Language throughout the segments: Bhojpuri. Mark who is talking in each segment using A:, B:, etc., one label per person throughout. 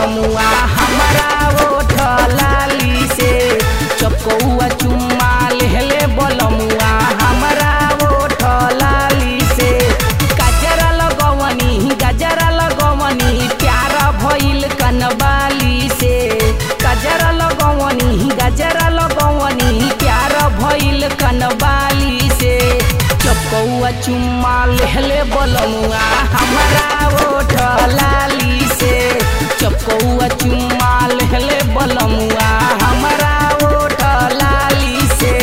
A: बलमुआ हमारा ओठ लाली से चपकौआ चुम्मा लेहले बलमुआ हमारा ओठ लाली से गजरा लगवनी गजरा लगवनी प्यार भइल कनबाली से गजरा लगवनी गजरा लगवनी प्यार भइल कनबाली से चपकौआ चुम्मा लेहले बलमुआ हमारा ओठ लाली से चपकौआ चुम्मा लेहले बलमुआ हमारा ओठ लाली से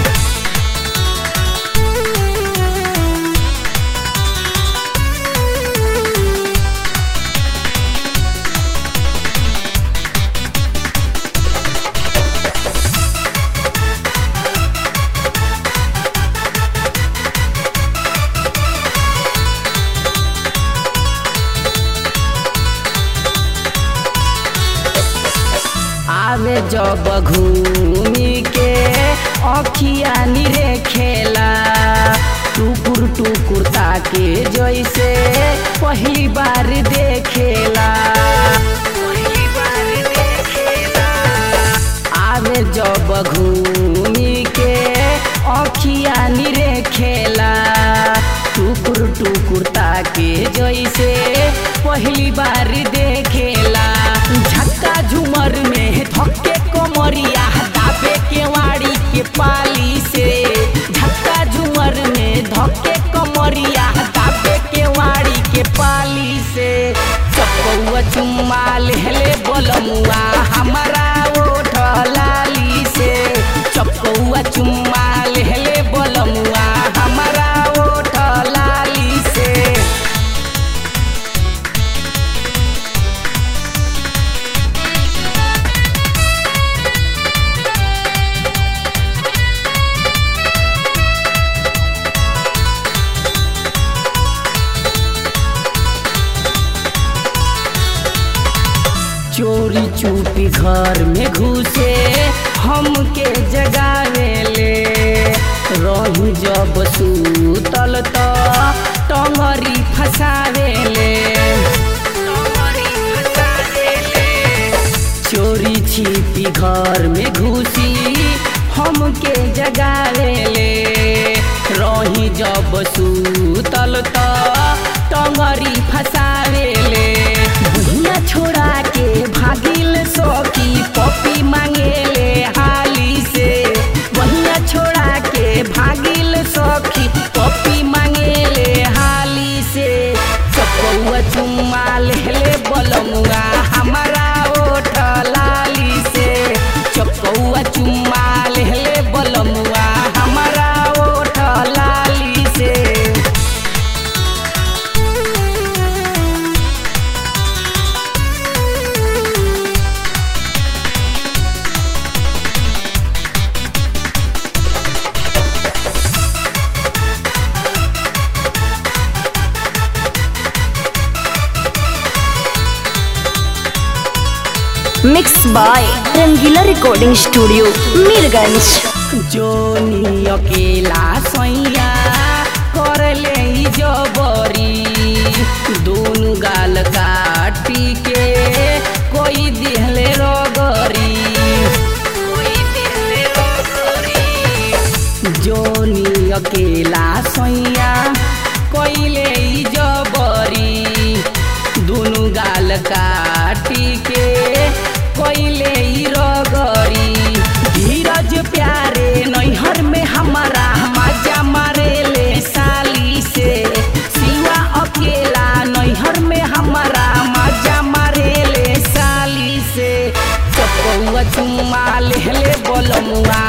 A: आवे जब घूमी के अखिया निरे खेला टुकुर टुकुर ताके जैसे पहली बार देखेला पहली बार देखेला आवे जब घूमी के अखिया निरे खेला टुकुर टुकुर ताके जैसे पहली बार देखेला झक्का झुमर में धक्के कमरिया दाबे के वाड़ी के पाली से झक्का झुमर में धक्के कमरिया दाबे के वाड़ी के पाली से चपौआ चुम्मा लेहले बलमुआ हमारा ओठ लाली से चपौआ चुम्मा लेहले बलमुआ हमारा ओठ लाली से चोरी चुपी घर में घुसे हमके जगावेले रही जब सूतल त टंगरी फसावेले चोरी छिपी घर में घुसी हमके जगावेले रही जब सूतल त टंगरी फसावेले भुइया छोड़ा के भागिल सौकी पपी मांगेले हाली से बहिया छोड़ा के भागिल सौखी पपी मांगेले हाली से चपौआ चुम्मा लेले बलमुआ हमारा ओठ लाली से चपौआ चुम्मा लेले बलमुआ हमारा ओठ लाली से
B: mix by Rangeela recording studio Mirganj
A: जोनी अकेला सैया करले ई जबरी दोनों गाल काटी के कोई दिहले रगरी कोई दिहले रगरी जोनी अकेला सैया कोइले ई जबरी दुनु गाल काटी के कोइले ई रगरी धीरज प्यारे नैहर में हमारा मजा मारे ले साली से सिवा अकेला नैहर में हमारा मजा मारे ले साली से चपौआ चुम्मा लेहले बोलमुआ